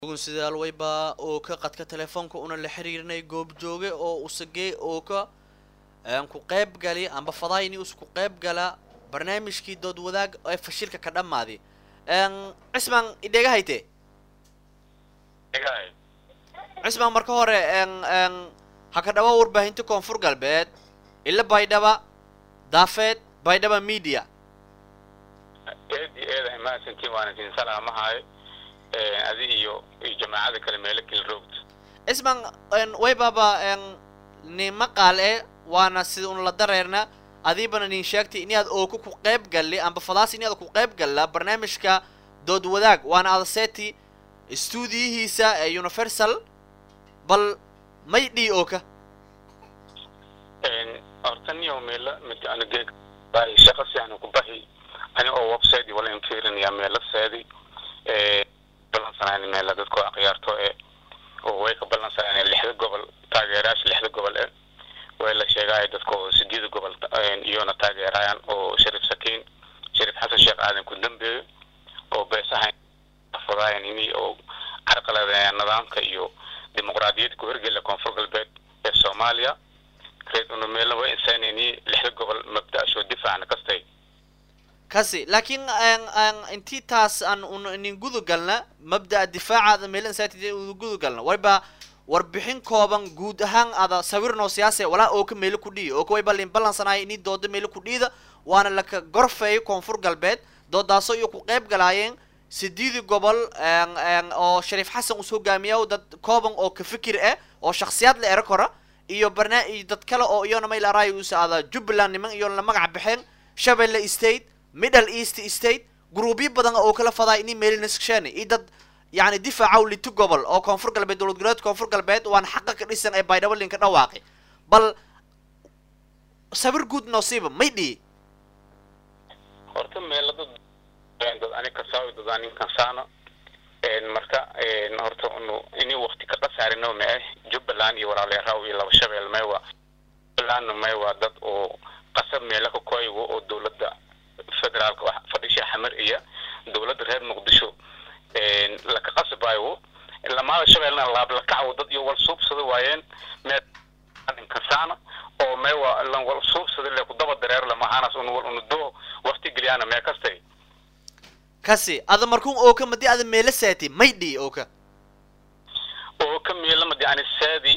sidaal wayba oo ka qadka telefoonka una la xiriirnay goobjooge oo usagee oo ka ku qayb gali amba fadayni usku qayb gala barnaamijkii dood wadaag ee fashilka ka dhammaaday cismaan idheega hayte cismaan marka hore ha ka dhawa warbaahinta koonfur galbeed ila baydhaba daafeed baydhaba media eedi eeda mahadsantiin waana idin salaamahayo adi iyo iyo jamaacada kale meelo kala roogta cismaan waybaba ni maqaal e waana sida un la dareerna adiibana nin sheegtay inaad ooka ku qayb galli amba fadaas inaad ku qayb galla barnaamijka dood wadaag waana adaseti stuudiyihiisa ee universal bal may dhii ooka horta niyo meela mid ana geeg bahi shaqa sianu ku bahi ani oo website wala infirinaya meela seedi balansanaan meela dadkoo akhyaarto e oo way ka balansanaan lixda gobol taageerayaasha lixda gobol e way la sheegaayo dadka oo sideeda gobol iyona taageerayaan oo shariif sakiin shariif xasan sheekh aadan ku dambeeyo oo beesaha fadaayan ini oo carqaladeeyaan nidaamka iyo dimuqraadiyadda ku hirgela koonfur galbeed ee soomaaliya reed una meelna way insaan ini lixda gobol mabda-ashoo difaacna kastay kasi laakiin intii taas aan un inin gudu galna mabda'a difaacaada meelan saatid uda gudu galna wayba warbixin kooban guud ahaan ada sawirnoo siyaase walaa oo ka meelo ku dhiiyo oo ka wayba lin ballansanaaya ini dooda meelo ku dhiida waana laka gorfeeyo koonfur galbeed doodaasoo iyo ku qayb galaayeen sideedii gobol oo shariif xasan us hogaamiya dad kooban oo ka fikir ah oo shaksiyaad la ero kora iyo barna iyo dad kale oo iyona mayl araayo us ada jubbaland niman iyo la magac baxeen shabelle state middle east state gruubyo badan oo kala fadaa ini meelinasksheen iyo dad yani difaacaw lito gobol oo koonfur galbeed dowlad goboleed koonfur galbeed waana xaqa ka dhisan ee baydhabo linka dhawaaqi bal sawir guud noosiiba may dhihi horta meela dad dad ani kasaawi dad anin kansaano marka horta unu ini wakti ka qasaarino ma ah jubbaland iyo walaaleeraw iyo laba shabeel maywa jubbalandna maywa dad oo qasab meela ka koygo oo dowladda federaalka wax fadhisha xamar iyo dowladda reer muqdisho laka qasbayo lamaada shabeelna laablakacaw dad iyo wal suubsada waayeen meekasaana oo meewa lan wal suubsada le ku daba dareero lamahaanaas un wal unu doo wakti geliyaana mee kastay kasi ada markuun ooka madi ada meela saati may dhii ooka oo ka meela madi ani saadi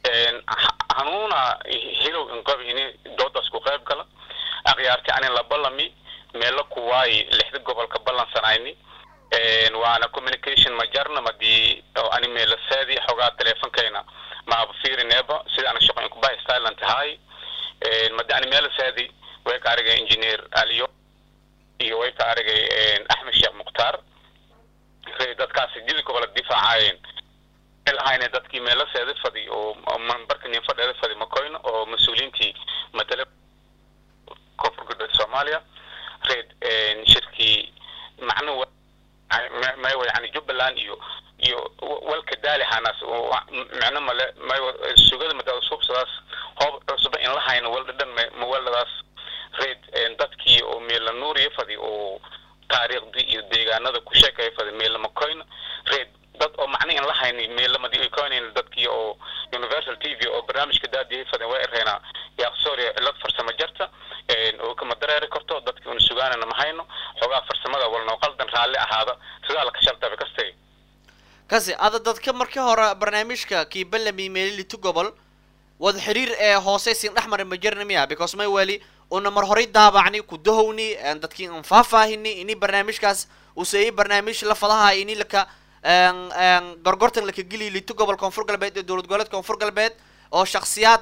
hanuuna hilow inqabi ini doodaas ku qayb gala akhyaarti ani la ballami meelo kuwaayi lixda gobolka ballansanayni waana communication ma jarna madii oo ani meela saadi xogaa teleefonkayna maaba fiirineeba sida ana shaqo inkubahi styland tahay madi ani meela saadi way ka arigay engineer aliyo iyo way ka arigay axmed sheekh mukhtaar dadkaas sidii gobola difaacayeen lahayne dadkii meela seeda fadi oo mambarka nin fadheeda fadi makoyno oo mas-uuliyiintii matale koonfur galbeed soomaaliya reed shirkii macnu maywa yani jubbaland iyo iyo walka daalihanaas micno male maywa sugada madaada suubsadaas hoob cusuba in la hayno wal dhadhan mawaladaas reed dadkii oo meela nuuriya fadi oo taariikhdii iyo deegaanada ku sheekaya fadi meela makoyno reed dad oo macna in la hayni meelamadi ay koynayn dadkii oo universal t v oo barnaamijka daadiyay faden way ereyna yaaqsooriya cilad farsamo jarta oo kama dareeri karto dadkii una sugaanana ma hayno xoogaa farsamada walnoo qaldan raalli ahaada sidaa laka shaltaba kastay kasi ada dadka markii hore barnaamijka kii ballami meelilito gobol wada xiriir ee hoose sin dhexmari ma jirna miya because may weli una mar horay daabacni ku dahowni dadkii an faahfaahini ini barnaamijkaas useeyay barnaamij la fadaha ini laka gorgortan laka geliy lito gobol koonfur galbeed ee dowlad goboleed koonfur galbeed oo shaksiyaad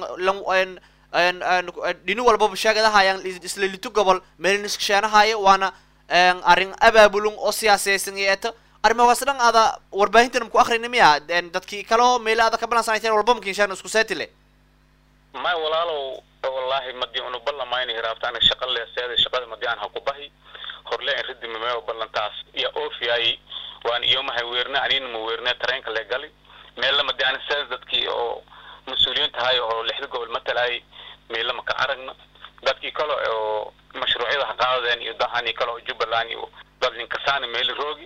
dhini walbaba sheegadahayaan isla lito gobol meeliniskasheenahaya waana arrin abaabulun oo siyaaseysan iyo eto arrimahaas dhan ada warbaahintan maku akhrina miya dadkii kaleo meela ada ka balansanayteen walba makinshaan isku seetile may walaalow wallahi madii unu ballamayna hiraabtaana shaqa leeseeda shaqada madii aan ha ku bahi horle in ridi mameo ballantaas iyo ofiyaay waan iyomahay weerne anina ma weerne tareenka le gali meella madi ani seeda dadkii oo mas-uuliyiin tahay oo lixda gobol matalaay meella maka aragna dadkii kale oo mashruucyada ha qaadadeen iyo dahani kale oo jubbaland iyo dad linkasaani meeli roogi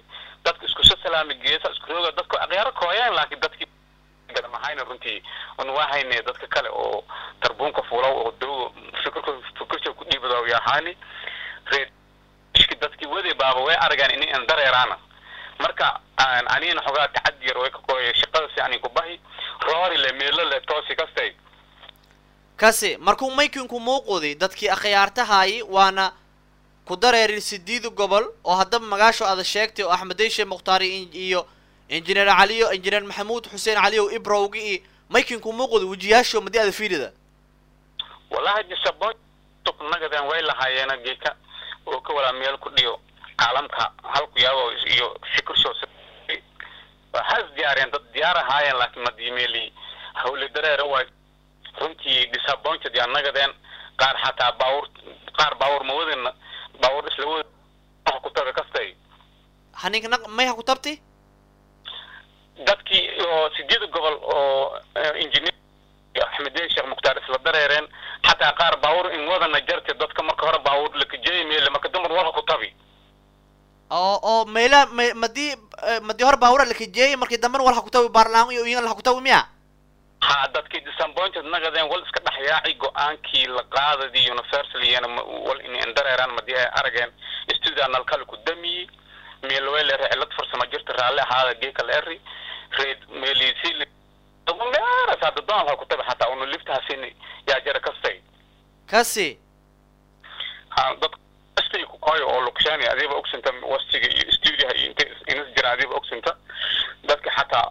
dadka iskuso salaami geesa isku rooga dadku aqyaaro kooyaan laakiin dadkii mahayna runtii un waa hayne dadka kale oo tarbuunka fuulaw oo dow fikirka fikirka ku dhiibada yahaani reedki dadkii wadi baaba way aragaan in aan dareeraana marka anina xogaa tacadi yar way ka kooya shaqada si anin ku bahi roori le meelo le toosi kastay kasi markuu maykinku muuqudi dadkii akhyaartahaayi waana ku dareerin sideed gobol oo haddaba magaasho ada sheegtay oo axmed deyshe mukhtaari iyo injineer caliyo injineer maxamuud xuseen caliyow ibrowgi iyo maykinku muuqudi wejiyaasho madi ada fiirida wallahi disabo nagadan way lahaayeena geeka oo ka walaa meel ku dhiyo caalamka halku yaabo iyo fikirsho has diyaariyeen dad diyaar ahaayeen laakiin madiimeeli hawle dareera waay runtii disappointed yaa nagadeen qaar xataa baawur qaar baawur ma wadina baawur isla wada ku taga kastay haninka naq may ha ku tabti dadkii oo sideed gobol oo engineer axmedeen sheekh mukhtaar isla dareereen xataa qaar baawur in wadana jarte dadka marka hore baawur lakajeey meele marka dambar wala ku tabi oo oo meela ma madii madii hore baawura lakajeeyay markii dambena wal ha ku tabi baarlaan iyo iyan la ha ku tabi miya ha dadkii disappointed nagadeen wal iska dhexyaaci go-aankii la qaadadii universaliyana wal in dareeraan madii ay arageen studio nalkale ku damiyey meel way leedahay cilad farsamo jirta raalli ahaada geeka la eri reed meelisi meeras hadda doon ha ku tabi xataa unu liftahasin yaa jara kastay kasi ha dad kastay ku koyo oo lukshaani adiiba ogsinta wastiga iyo studioha iyo inta inas jira adiiba ogsinta dadka xataa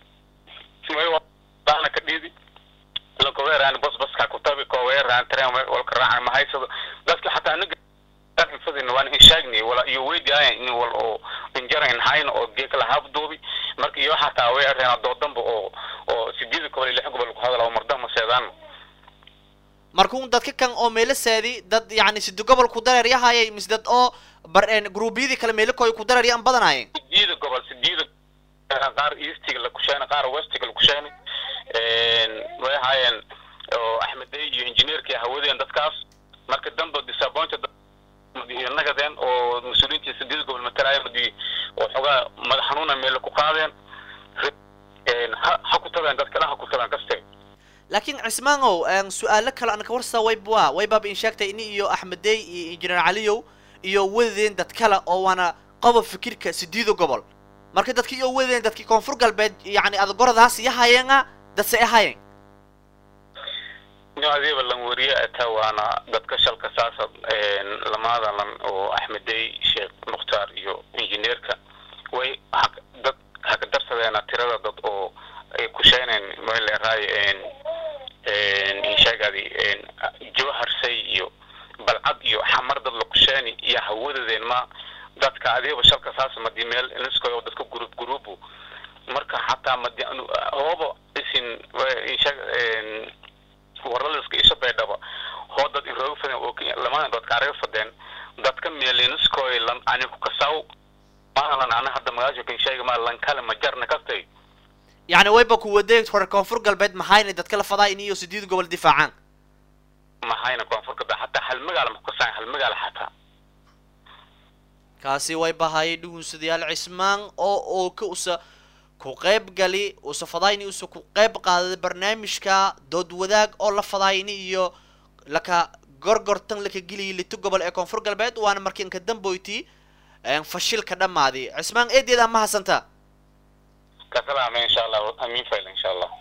daana ka dhiidi lakoweeraan bos baska ku tabi koweeraan tren walka raacan mahaysado dadka xataa anaga fadin waan in sheegnay wala iyo weydiyaayan in wal oo injara in hayn oo geeka la habduubi marka iyo xataa way areen doodanba oo oo sideed gobol iyo lix gobol ku hadala mardama seedaan markuu dadka kan oo meelo saadi dad yacni sidi gobol ku dareer yahaayay mise dad oo bar gruubyadii kale meelo koy ku dareer yaan badanaayeen sideed gobol sideed qaar eastiga la kusheena qaar westiga la kusheena way ahaayeen oo axmedey iyo injineerkii hawadeen dadkaas marka dambe disappointed nagadeen oo mas-uuliyiintii sideed gobol matalaayo madi oo xogaa madax xanuuna meel ku qaadeen ha ha ku tabeen dadka dhan ha ku tabeen kaste laakiin cismaanow su-aalo kale aan ka warsaa wayba waybaaba in sheegtay ini iyo axmedey iyo injineer caliyow iyo wadadeen dad kale oo waana qobob fikirka sideeda gobol marka dadki iyo wadadeen dadkii koonfur galbeed yacni adagoradaas yahayeena dadse ahaayeen no adiiba lan wariye ata waana dadka shalka saasa lamaada lan oo axmedey sheekh mukhtaar iyo injineerka way dad haka darsadeena tirada dad oo ay kusheyneen maleeraay insheegadi jawharsay iyo balcad iyo xamar dad la kusheeni iyo hawadadeen ma dadka adiiba shalka saasa madi meel iniskoy oo dadka group groupu marka xataa madi hooba isin insheeg warlaliska isha baydhaba hoo dad irooga fadeen oo lamadan dad kaaraga fadeen dadka meeliniskoy lan ani ku kasaw maalan ana hadda magaasho kan sheega ma lan kale ma jarna kastay yacni wayba ku wadeeg hore koonfur galbeed maxayna dadka la fadaa in iyo sideed gobol difaacaan maxayna koonfur galbeed xataa hal magaala ma ku kasaan hal magaala xataa kaasi way bahayay dhugunsadayaal cismaan oo oo ka usa ku qayb gali usa fadayni usa ku qayb qaadaday barnaamijka dood wadaag oo la fadayni iyo laka gorgortan laka geliyay lito gobol ee koonfur galbeed waana markii inka damboyti fashilka dhammaaday cismaan eedeeda ma hasantaa kasalaame insha allah amiin fayl insha allah